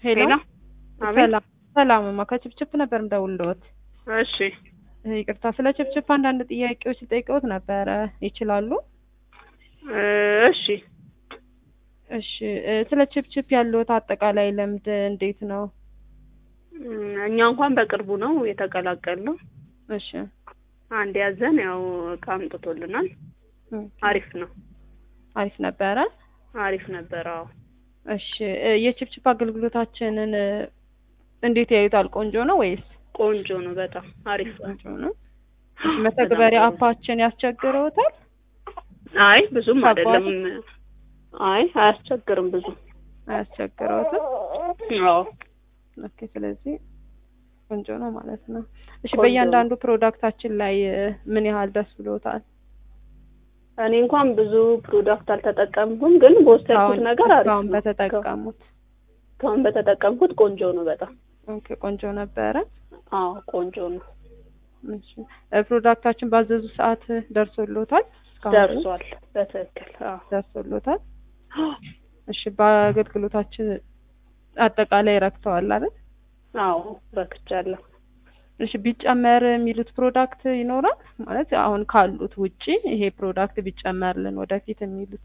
ሄሎ ሄሎ አቤት። ሰላም ሰላምማ ከችፕችፕ ነበር ምደውልልዎት። እሺ ይቅርታ ስለ ችፕችፕ አንዳንድ ጥያቄዎች ልጠይቅዎት ነበረ። ይችላሉ? እ እሺ እሺ እ ስለ ችፕችፕ ያለዎት አጠቃላይ ልምድ እንዴት ነው? እም፣ እኛ እንኳን በቅርቡ ነው የተቀላቀልነው። እሺ አንድ ያዘን ያው እቃ አምጥቶልናል። እም፣ አሪፍ ነው፣ አሪፍ ነበረ። አሪፍ ነበር። አዎ እሺ እ የችፕችፕ አገልግሎታችንን እ እንዴት ያዩታል? ቆንጆ ነው ወይስ ቆንጆ ነው፣ በጣም አሪፍ ነው። ቆንጆ ነው? እሺ መተግበሪያ በጣም ጥሩ። አፓችን ያስቸግረውታል? አይ ብዙም ከባድ? አይደለም። አይ አያስቸግርም ብዙ። አያስቸግረውትም? አዎ ኦኬ ስለዚህ ቆንጆ ነው ማለት ነው። እሺ ቆንጆ በእያንዳንዱ ፕሮዳክታችን ላይ እ ምን ያህል ደስ ብሎታል? እኔ እንኳን ብዙ ፕሮዳክት አልተጠቀምኩም፣ ግን በወሰድኩት እስካሁን ነገር አሪፍ እስካሁን ነው። በተጠቀሙት እስካሁን በተጠቀምኩት ቆንጆ ነው በጣም። ኦኬ ቆንጆ ነበረ። አዎ ቆንጆ ነው፣ እሺ እ ፕሮዳክታችን ባዘዙ ሰዓት ደርሶሎታል? እስካሁን ድረስ ደርሷል በትክክል። አዎ ደርሶሎታል? እሺ በአገልግሎታችን አጠቃላይ ረክተዋል አይደል? አዎ ረክቻለሁ። እሺ ቢጨመር የሚሉት ፕሮዳክት ይኖራል ማለት አሁን ካሉት ውጪ ይሄ ፕሮዳክት ቢጨመርልን ወደፊት የሚሉት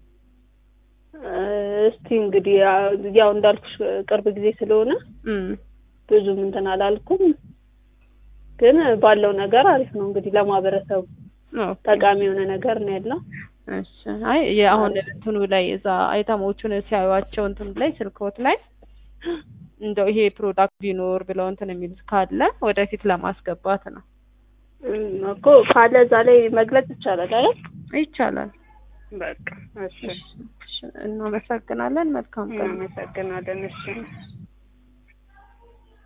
እስቲ እንግዲህ ያ- ያው እንዳልኩሽ ቅርብ ጊዜ ስለሆነ እም ብዙም እንትን አላልኩም፣ ግን ባለው ነገር አሪፍ ነው። እንግዲህ ለማህበረሰቡ ኦኬ ጠቃሚ የሆነ ነገር ነው ያለው። እሺ አይ የአሁን እንትኑ ላይ እዛ አይተሞቹን ሲያዩዋቸው እንትኑ ላይ ስልክዎት ላይ እንደው ይሄ ፕሮዳክት ቢኖር ብለው እንትን የሚሉት ካለ ወደፊት ለማስገባት ነው። እም፣ እኮ ካለ እዛ ላይ መግለጽ ይቻላል አይደል? ይቻላል። በቃ እሺ፣ እሺ፣ እሺ፣ እናመሰግናለን። መልካም ቀን። እናመሰግናለን። እሺ